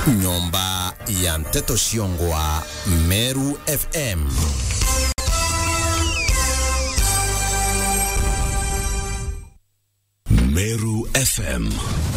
nyumba ya mteto Shiongwa, Meru FM. Meru FM.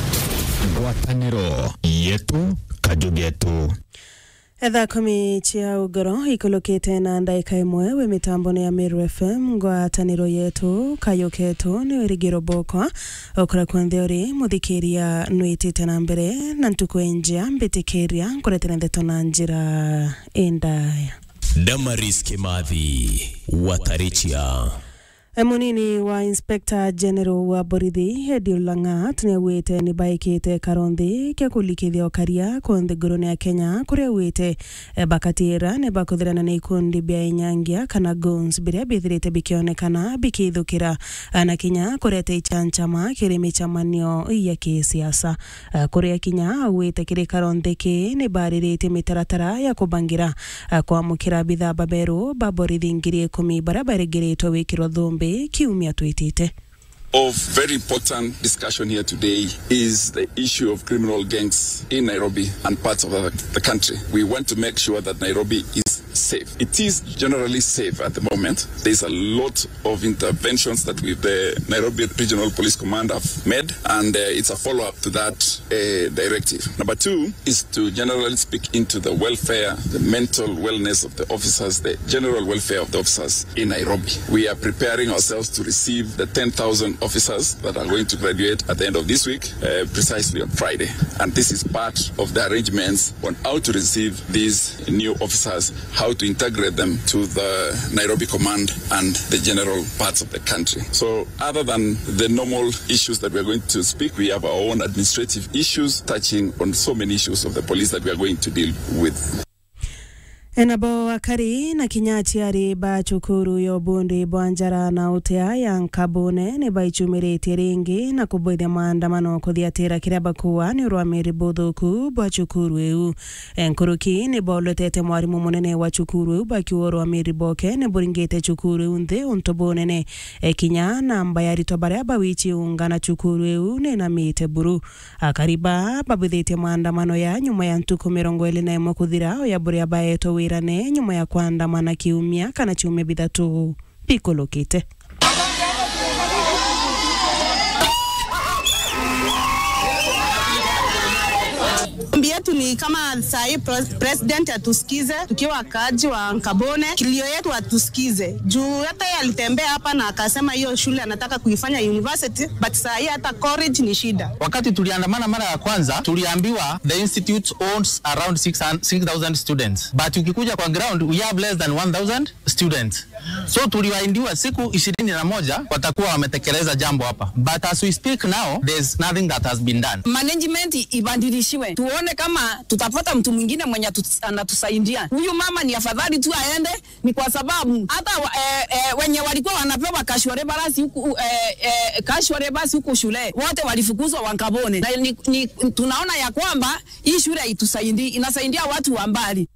Ngwatanĩro yetu kajugetu ethaa kumi cia ugoro ikulukite na ndaika imwe wi mitambo ya Meru FM ngwataniro yetu kayuketu ni wirigiro bokwa ukora kwanthe uri muthikiria nwitite na mbere na ntuku enjia mbitikiria nkuretera ndeto na njira indaya Damaris Kimathi Watarichia munini wa inspector general wa borithi Edio Langat niauite ni baikite karonthi kia kulikithia okaria konthi ngurune ya Kenya kuria auite bakatira ni bakuthirana na ikundi bia inyangia kana goons biria bithirite bikionekana bikithukira na kinya kurete ichanchama kiri michamanio ya kisiasa kuria kinya auite kiri karonthi ki ni baririte mitaratara ya kubangira kwamukira bithaa baberu ba borithi ngiri ikumi baria barigiritwo wikirwo thumbi kiumia twitite of very important discussion here today is the issue of criminal gangs in Nairobi and parts of the, the country. We want to make sure that Nairobi is safe. It is generally safe at the moment. There's a lot of interventions that we, the Nairobi Regional Police Command have made, and uh, it's a follow-up to that uh, directive. Number two is to generally speak into the welfare, the mental wellness of the officers, the general welfare of the officers in Nairobi. We are preparing ourselves to receive the 10,000 officers that are going to graduate at the end of this week, uh, precisely on Friday. And this is part of the arrangements on how to receive these new officers, how to integrate them to the Nairobi Command and the general parts of the country. So, other than the normal issues that we are going to speak, we have our own administrative issues touching on so many issues of the police that we are going to deal with. enabo akari na kinyati ari ba cukuru yo bundi bwa njara na utea ya nkabune ni baichumiritie ringi na kubwithia maandamano kuthiatira kiria bakuwa ni urwamiri buthuku bwa cukuru iu nkuruki ni bolotete mwarimu munene wa cukuru iu bakiwa urwamiri boke ni buringite cukuru iu nthi untu bunene kinya namba ya rito baria bawichi ungana cukuru iu ni namite buru akariba babwithitie maandamano ya nyuma ya ntuku mirongo ili na imwe kuthira ya buria baetwo wirane nyuma ya kuandamana kiumia kana ciumia bithatu bikulukite Ombi yetu ni kama sahii president atusikize, tukiwa wakaaji wa Nkabone, kilio yetu atusikize juu hata yeye alitembea hapa na akasema hiyo shule anataka kuifanya university, but sahii hata college ni shida. Wakati tuliandamana mara ya kwanza, tuliambiwa the institute owns around 6000 students, but ukikuja kwa ground we have less than 1000 students. So tuliwaindiwa siku ishirini na moja watakuwa wametekeleza jambo hapa, but as we speak now there's nothing that has been done. Management ibadilishiwe, tuone kama tutapata mtu mwingine mwenye anatusaidia. Huyu mama ni afadhali tu aende, ni kwa sababu hata eh, eh, wenye walikuwa wanapewa kashware basi huku eh, eh, kashware basi huku shule wote walifukuzwa Wankabone, na ni, ni, tunaona ya kwamba hii shule itusaidii, inasaidia watu wa mbali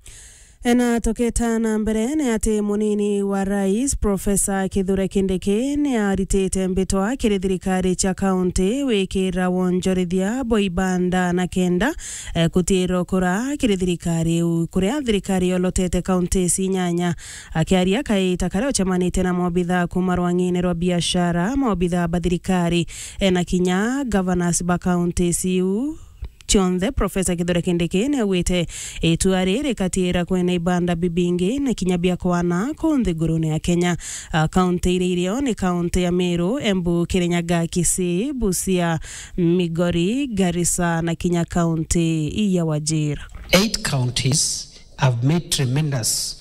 enatoketa na mbere ni ati munini wa rais profesa kithure kindiki ni aritite mbitwa kiri thirikari cia kaunti wikira wonjorithia boibanda na kenda eh, kutiro kura kiri thirikari iu kuria thirikari yolotete kaunti ici inyanya akiaria kaita karia ucemanite na mobitha kuma rwang'ini rwa biashara mobitha ba thirikari eh, na kinya governors ba kaunti ici cionthe profesa kithure kindiki ni augite itua riri katira kwena ibanda bibingi na kinya bia kwana kunthi ngurune ya kenya uh, kaunti iria irio ni kaunti ya miru embu kirinyaga kisii busia migori garissa na kinya kaunti ya wajir eight counties have made tremendous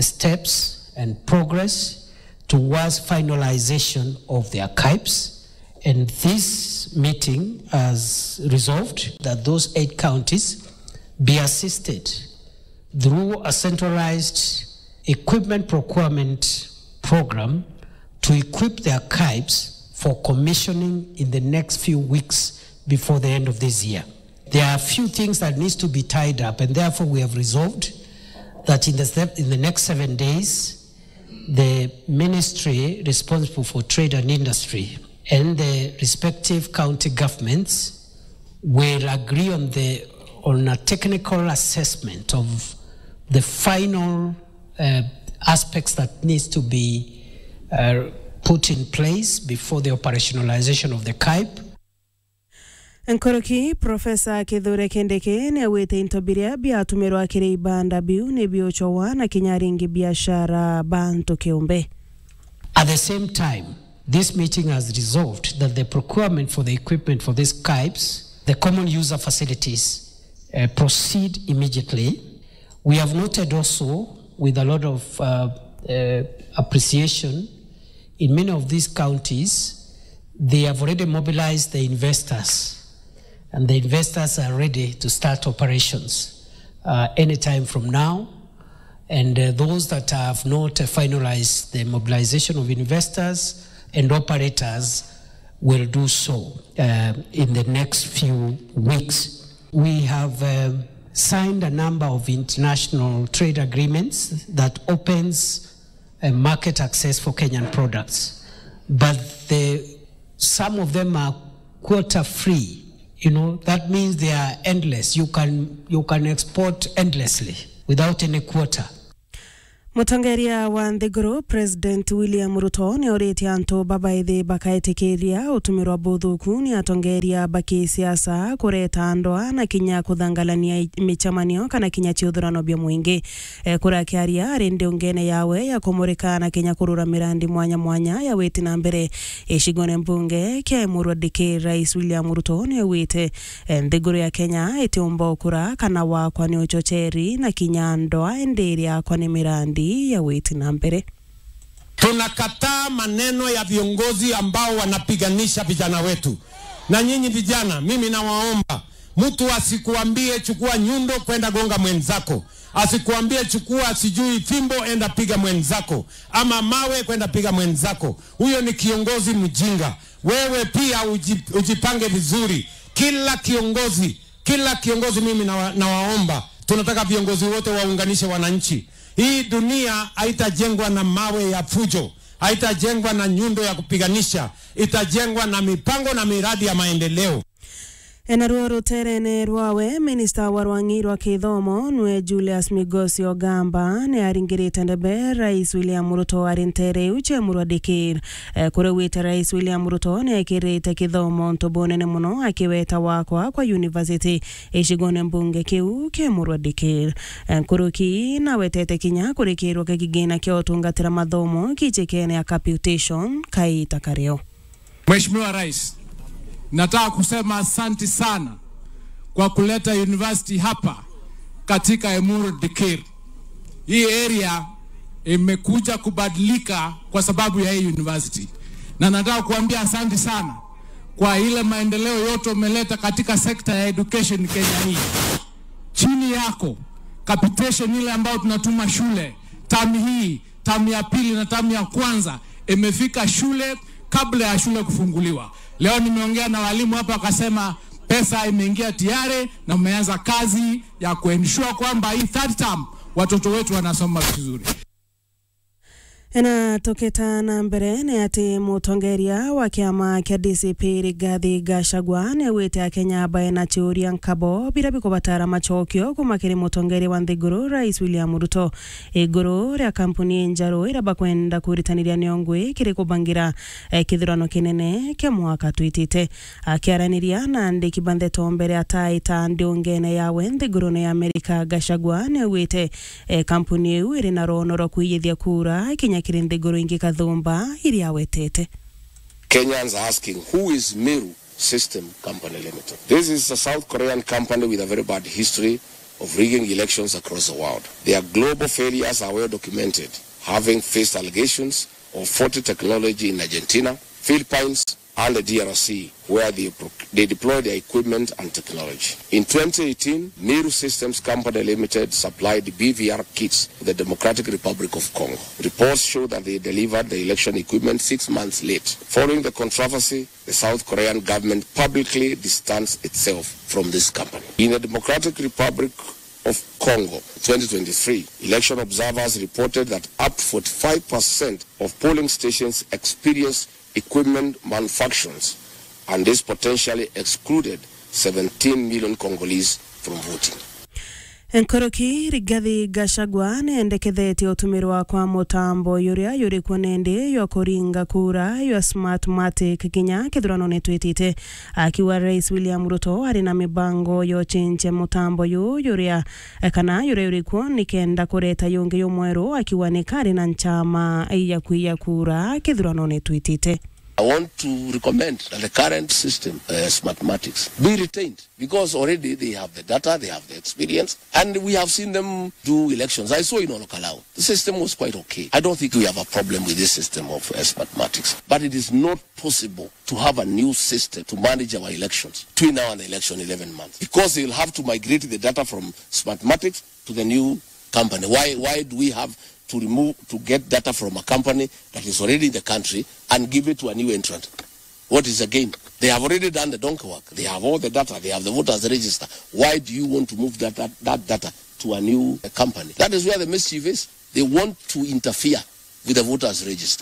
steps and progress towards finalization of their CAIPs And this meeting has resolved that those eight counties be assisted through a centralized equipment procurement program to equip their CAIPs for commissioning in the next few weeks before the end of this year. There are a few things that needs to be tied up, and therefore we have resolved that in the, step, in the next seven days, the ministry responsible for trade and industry and the respective county governments will agree on the on a technical assessment of the final uh, aspects that needs to be uh, put in place before the operationalization of the KIPE. nkoroki profesa kithure kindiki niawite into biria biatumirwa kiri ibanda biu ni biochowa na kinyaringi biashara bantu kiumbe At the same time, this meeting has resolved that the procurement for the equipment for these KIPES, the common user facilities, uh, proceed immediately. We have noted also, with a lot of uh, uh, appreciation, in many of these counties, they have already mobilized the investors, and the investors are ready to start operations uh, anytime from now. And uh, those that have not uh, finalized the mobilization of investors and operators will do so uh, in the next few weeks. We have um, signed a number of international trade agreements that opens uh, market access for Kenyan products, but the, some of them are quota free. You know that means they are endless. You can you can export endlessly without any quota. mutongeria wa nthiguru president william ruto ni oritie antu babaithi bakaitikiria utumirwa buthuku ni atongeria baki siasa kureta ndwa na kinya kuthangalania michamanio kana kinya ciuthurano bia mwingi e, kura akiaria ari ndiungene yawe ya kumurika na kinya kurura mirandi mwanya mwanya ya witi na mbere icigone mbunge kia murwadiki rais william ruto ni awite e, nthiguru ya kenya itiumba ukura kana wakwa ni uchocheri na kinya ndwa endiri yakwa ni mirandi ya witi na mbere Tunakataa maneno ya viongozi ambao wanapiganisha vijana wetu. Na nyinyi vijana, mimi nawaomba mtu asikuambie chukua nyundo kwenda gonga mwenzako, asikuambie chukua sijui fimbo enda piga mwenzako, ama mawe kwenda piga mwenzako. Huyo ni kiongozi mjinga. Wewe pia uji, ujipange vizuri. Kila kiongozi, kila kiongozi, mimi nawa, nawaomba, tunataka viongozi wote waunganishe wananchi. Hii dunia haitajengwa na mawe ya fujo, haitajengwa na nyundo ya kupiganisha, itajengwa na mipango na miradi ya maendeleo. enaruo ruterene rwawe minista wa rwangi rwa kithomo nwe julius migosi ogamba ni aringirite ndebe rais william ruto ari ntere uche murwadikir e, kure wite rais william ruto ni ekirite kithomo ntubu nene muno akiweta wakwa kwa university icigone mbunge kiu ki murwadikir e, kuruki nawetete kinya kurikirwo kigina kia utungatira mathomo kichikene ya caputation kaita kario Mheshimiwa Rais, nataka kusema asanti sana kwa kuleta university hapa katika Emuru Dikir. Hii area imekuja kubadilika kwa sababu ya hii university, na nataka kuambia asanti sana kwa ile maendeleo yote umeleta katika sekta ya education Kenya hii. Chini yako capitation ile ambayo tunatuma shule tamu hii, tamu ya pili na tamu ya kwanza imefika shule kabla ya shule kufunguliwa. Leo nimeongea na walimu hapa wakasema pesa imeingia tayari na umeanza kazi ya kuensure kwamba hii third term watoto wetu wanasoma vizuri. ena tukita na mbere ni ati mutongeria wa kiama kia DCP Rigathi Gachagua ni awite akenya abae na ciuria nkabo bira bikubatara machokio kuma kiri mutongeria wa nthiguru rais William Ruto iguru ria kampuni njaru ira bakwenda kuritaniria niongwi kiri kubangira eh, kithurano kinene kia mwaka twitite akiaraniria na andiki bantheto mbere ataita ndiungene yawe nthiguru ya Amerika Gachagua ni awite eh, kampuni iu iri na rono rwa kuiyithia kura kinya kiri nthiguru ingi kathumba iria awetete Kenyans are asking, who is Miru System Company Limited? This is a South Korean company with a very bad history of rigging elections across the world. Their global failures are well documented, having faced allegations of faulty technology in Argentina, Philippines, and the DRC, where they, proc- they deploy their equipment and technology. In 2018, Miru Systems Company Limited supplied BVR kits to the Democratic Republic of Congo. Reports show that they delivered the election equipment six months late. Following the controversy, the South Korean government publicly distanced itself from this company. In the Democratic Republic of Congo 2023, election observers reported that up to 45% of polling stations experienced equipment malfunctions, and this potentially excluded 17 million Congolese from voting. nkoroki rigathi gachagua niendekethetie utumirwa kwa mutambo yuria yuri kuo nindi ywa kuringa kura ywa smartmatic nginya kithurano twitite akiwa rais william ruto ari na mibango yochinche mutambo yu yuria kana yuria yuri kuo nikenda kureta yungi yumweru akiwa nikari na nchama ya kuiya kura kithurano twitite I want to recommend that the current system, uh, Smartmatics, be retained because already they have the data, they have the experience, and we have seen them do elections. I saw in Olokalao. The system was quite okay. I don't think we have a problem with this system of uh, Smartmatics, but it is not possible to have a new system to manage our elections between now and the election 11 months because they will have to migrate the data from Smartmatics to the new company. Why, why do we have to remove to get data from a company that is already in the country and give it to a new entrant. What is the game? They have already done the donkey work. They have all the data. They have the voters register. Why do you want to move that, that, that data to a new uh, company? That is where the mischief is. They want to interfere with the voters register.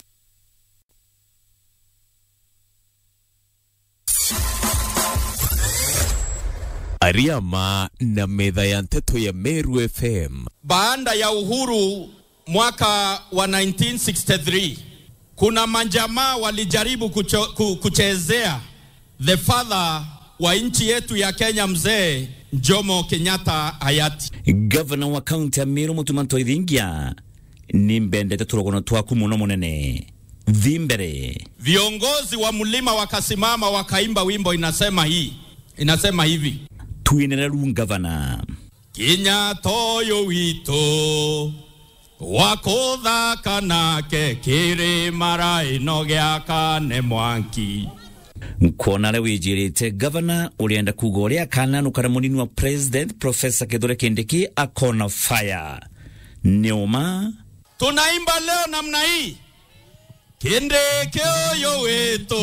Ariama na metha ya nteto ya Meru FM. Baada ya uhuru mwaka wa 1963 kuna majamaa walijaribu kucho, ku, kuchezea the father wa nchi yetu ya Kenya mzee Jomo Kenyatta hayati. Gavana wa kaunti ya Meru Mutumanto Ithingia ni mbendete turogono twaku muno munene thimbere Viongozi wa mlima wakasimama wakaimba wimbo inasema hii inasema hivi twinene ru gavana Kenyatta ũyũ witũ wakũthaka nake kĩrĩma ino gĩaka nĩ mwanki nkuona aria wijirite gavana urienda kuga uria akananukana munini wa president profesa kithure kindiki akona fire niuma tunaimba leo namna hii kindiki ũyũ witũ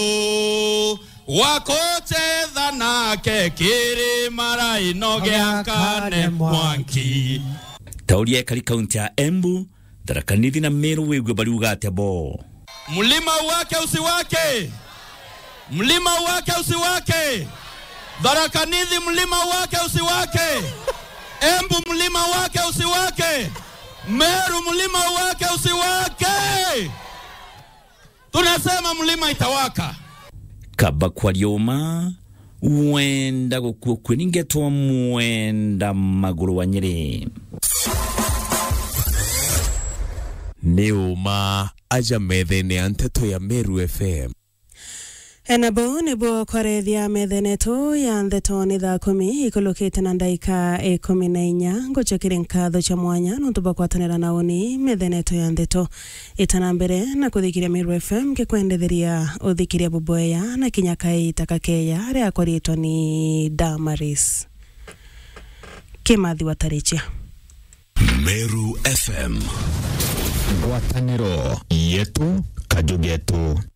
wakũchetha nake kĩrĩma ino gĩaka nĩ mwanki tauria ekari kaunti ya embu tharakanithi na meru wigue bariuga atia bo mlima wake usiwake mlima wake usiwake dharakanithi mlima wake usiwake embu mlima wake usiwake meru mlima wake usiwake tunasema mlima itawaka kaba kwaria uma wenda gukuo kwiningetwa mwenda maguru wa nyeri nĩ ũma aja methene ya nteto ya Meru FM enabo nĩguo kwarethia methenetu ya ntheto nĩ thaa kumi ikulukite na ndaika ikumi na inya ngucukire nkatho cha mwanya nuntu bakwatanira na uni metheneto ya ntheto itana mbere na kuthikiria Meru FM gikwendetheria uthikiria buboya na kinya kaita kakeya ria kwaritwa ni Damaris kimathi watarichia Meru FM ngwatanĩro yetu kajugetu